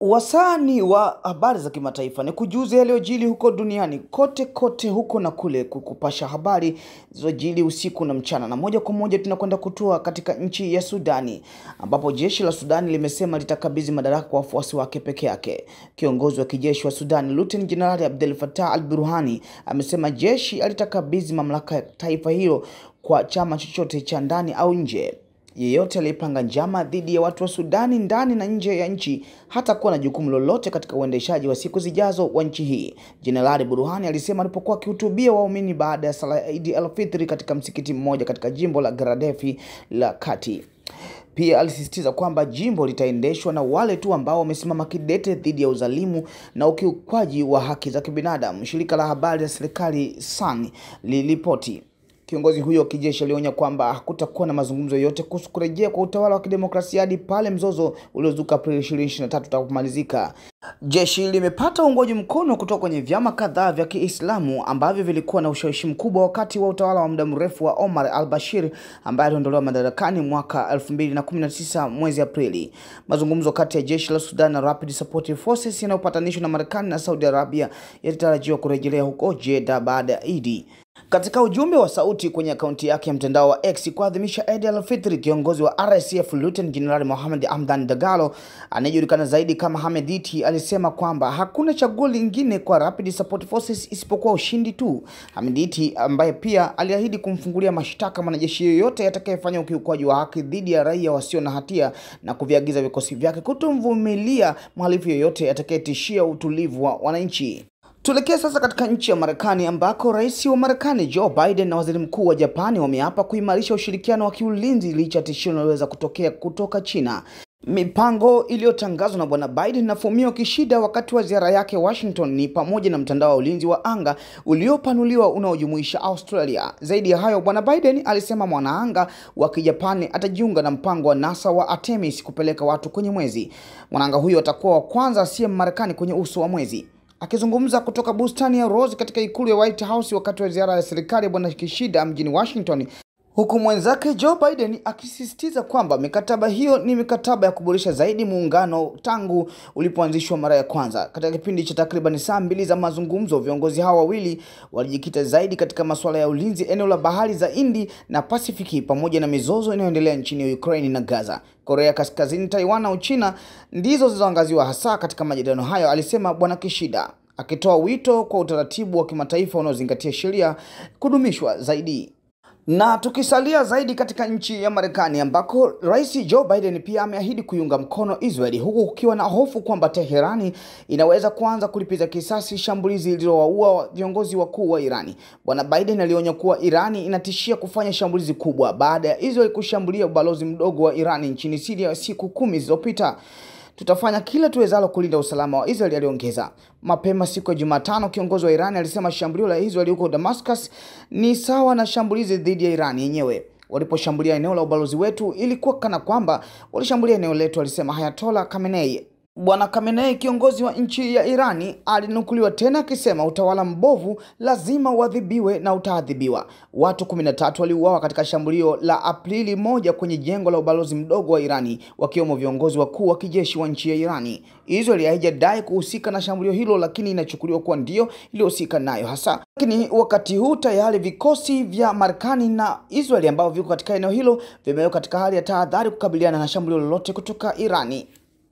Wasani wa habari za kimataifa ni kujuza yaliyojili huko duniani kote kote huko na kule, kukupasha habari zilizojili usiku na mchana. Na moja kwa moja tunakwenda kutua katika nchi ya Sudani, ambapo jeshi la Sudani limesema litakabidhi madaraka kwa wafuasi wake peke yake. Kiongozi wa kijeshi wa Sudani Luteni Jenerali Abdel Fattah al-Burhani amesema jeshi alitakabidhi mamlaka ya taifa hilo kwa chama chochote cha ndani au nje. Yeyote aliyepanga njama dhidi ya watu wa Sudani ndani na nje ya nchi hatakuwa na jukumu lolote katika uendeshaji wa siku zijazo wa nchi hii, Jenerali Burhani alisema alipokuwa akihutubia waumini baada ya sala ya Idi al-Fitri katika msikiti mmoja katika jimbo la Garadefi la Kati. Pia alisisitiza kwamba jimbo litaendeshwa na wale tu ambao wamesimama kidete dhidi ya uzalimu na ukiukwaji wa haki za kibinadamu, shirika la habari la serikali SAN liliripoti. Kiongozi huyo wa kijeshi alionya kwamba hakutakuwa na mazungumzo yoyote kuhusu kurejea kwa utawala wa kidemokrasia hadi pale mzozo uliozuka Aprili 2023 utakapomalizika. Jeshi limepata uungwaji mkono kutoka kwenye vyama kadhaa vya Kiislamu ambavyo vilikuwa na ushawishi mkubwa wakati wa utawala wa muda mrefu wa Omar al-Bashir ambaye aliondolewa madarakani mwaka 2019 mwezi Aprili. Mazungumzo kati ya jeshi la Sudan na Rapid Support Forces yanayopatanishwa na Marekani na Saudi Arabia yalitarajiwa kurejelea huko Jeddah baada ya Idi. Katika ujumbe wa sauti kwenye akaunti yake ya mtandao wa X kuadhimisha Eid al-Fitr, kiongozi wa RSF Lieutenant General Mohamed Hamdan Dagalo anayejulikana zaidi kama Hamediti alisema kwamba hakuna chaguo lingine kwa Rapid Support Forces isipokuwa ushindi tu. Hamediti ambaye pia aliahidi kumfungulia mashtaka mwanajeshi yoyote atakayefanya ukiukwaji wa haki dhidi ya raia wasio na hatia na kuviagiza vikosi vyake kutomvumilia mhalifu yoyote atakayetishia utulivu wa wananchi. Tuelekee sasa katika nchi ya Marekani ambako rais wa Marekani Joe Biden na waziri mkuu wa Japani wameapa kuimarisha ushirikiano wa kiulinzi licha ya tishio linaloweza kutokea kutoka China. Mipango iliyotangazwa na bwana Biden na Fumio Kishida wakati wa ziara yake Washington ni pamoja na mtandao wa ulinzi wa anga uliopanuliwa unaojumuisha Australia. Zaidi ya hayo, bwana Biden alisema mwanaanga wa Kijapani atajiunga na mpango wa NASA wa Artemis kupeleka watu kwenye mwezi. Mwanaanga huyo atakuwa wa kwanza asiye Marekani kwenye uso wa mwezi. Akizungumza kutoka bustani ya Rose katika ikulu ya White House wakati wa ziara ya serikali ya bwana Kishida mjini Washington, huku mwenzake Joe Biden akisisitiza kwamba mikataba hiyo ni mikataba ya kuboresha zaidi muungano tangu ulipoanzishwa mara ya kwanza. Katika kipindi cha takriban saa mbili za mazungumzo, viongozi hao wawili walijikita zaidi katika masuala ya ulinzi eneo la bahari za Hindi na Pasifiki pamoja na mizozo inayoendelea nchini Ukraine na Gaza. Korea Kaskazini, Taiwan na Uchina ndizo zilizoangaziwa hasa katika majadiliano hayo, alisema bwana Kishida, akitoa wito kwa utaratibu wa kimataifa unaozingatia sheria kudumishwa zaidi. Na tukisalia zaidi katika nchi ya Marekani ambako Rais Joe Biden pia ameahidi kuiunga mkono Israeli huku kukiwa na hofu kwamba Teherani inaweza kuanza kulipiza kisasi shambulizi lililowaua viongozi wakuu wa Irani. Bwana Biden alionya kuwa Irani inatishia kufanya shambulizi kubwa baada ya Israeli kushambulia ubalozi mdogo wa Irani nchini Syria siku kumi zilizopita. Tutafanya kila tuwezalo kulinda usalama wa Israeli, aliongeza. Mapema siku ya Jumatano, kiongozi wa Irani alisema shambulio la Israeli huko Damascus ni sawa na shambulizi dhidi ya Irani yenyewe. Waliposhambulia eneo la ubalozi wetu, ilikuwa kana kwamba walishambulia eneo letu, alisema Hayatola Khamenei. Bwana Khamenei, kiongozi wa nchi ya Irani, alinukuliwa tena akisema utawala mbovu lazima uadhibiwe na utaadhibiwa. Watu 13 waliuawa katika shambulio la Aprili moja kwenye jengo la ubalozi mdogo wa Irani, wakiwemo viongozi wakuu wa kijeshi wa nchi ya Irani. Israeli haijadai kuhusika na shambulio hilo, lakini inachukuliwa kuwa ndio iliyohusika nayo hasa. Lakini wakati huu tayari vikosi vya Marekani na Israeli ambavyo viko katika eneo hilo vimewekwa katika hali ya tahadhari kukabiliana na shambulio lolote kutoka Irani.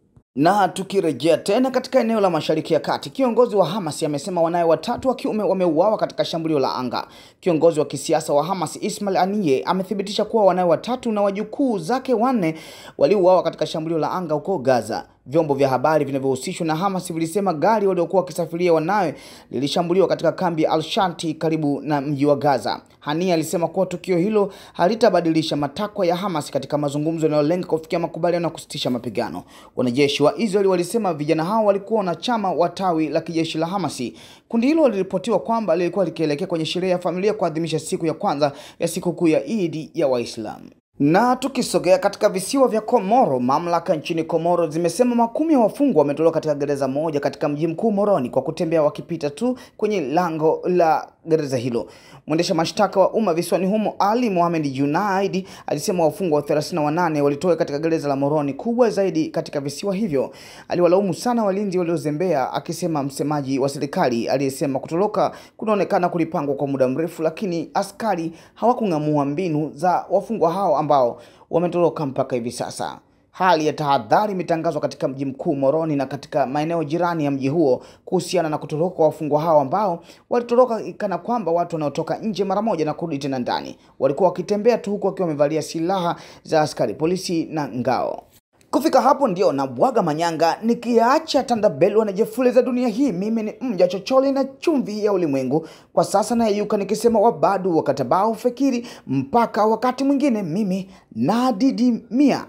Na tukirejea tena katika eneo la Mashariki ya Kati, kiongozi wa Hamas amesema wanawe watatu wa kiume wameuawa katika shambulio la anga. Kiongozi wa kisiasa wa Hamas Ismail Haniyeh amethibitisha kuwa wanawe watatu na wajukuu zake wanne waliuawa katika shambulio la anga huko Gaza. Vyombo vya habari vinavyohusishwa na Hamas vilisema gari waliokuwa wakisafiria wanawe lilishambuliwa katika kambi ya Al-Shanti karibu na mji wa Gaza. Haniyeh alisema kuwa tukio hilo halitabadilisha matakwa ya Hamas katika mazungumzo yanayolenga kufikia makubaliano ya kusitisha mapigano. Wanajeshi wa Israeli walisema vijana hao walikuwa wanachama wa tawi la kijeshi la Hamasi. Kundi hilo liliripotiwa kwamba lilikuwa likielekea kwenye sherehe ya familia kuadhimisha siku ya kwanza ya sikukuu ya Idi ya Waislamu. Na tukisogea katika visiwa vya Komoro, mamlaka nchini Komoro zimesema makumi ya wafungwa wametolewa katika gereza moja katika mji mkuu Moroni kwa kutembea wakipita tu kwenye lango la gereza hilo. Mwendesha mashtaka wa umma visiwani humo Ali Mohamed Junaid alisema wafungwa 38 walitoka katika gereza la Moroni, kubwa zaidi katika visiwa hivyo. Aliwalaumu sana walinzi waliozembea, akisema msemaji wa serikali aliyesema kutoroka kunaonekana kulipangwa kwa muda mrefu, lakini askari hawakung'amua mbinu za wafungwa hao ambao wametoroka mpaka hivi sasa. Hali ya tahadhari imetangazwa katika mji mkuu Moroni na katika maeneo jirani ya mji huo kuhusiana na kutoroka kwa wafungwa hao ambao walitoroka kana kwamba watu wanaotoka nje mara moja na kurudi tena ndani. Walikuwa wakitembea tu huku wakiwa wamevalia silaha za askari polisi na ngao. Kufika hapo ndio na bwaga manyanga nikiacha tandabelwa na jefule za dunia hii. Mimi ni mja chochole na chumvi ya ulimwengu. Kwa sasa nayeyuka nikisema wabadu wakatabao fikiri mpaka wakati mwingine, mimi nadidimia.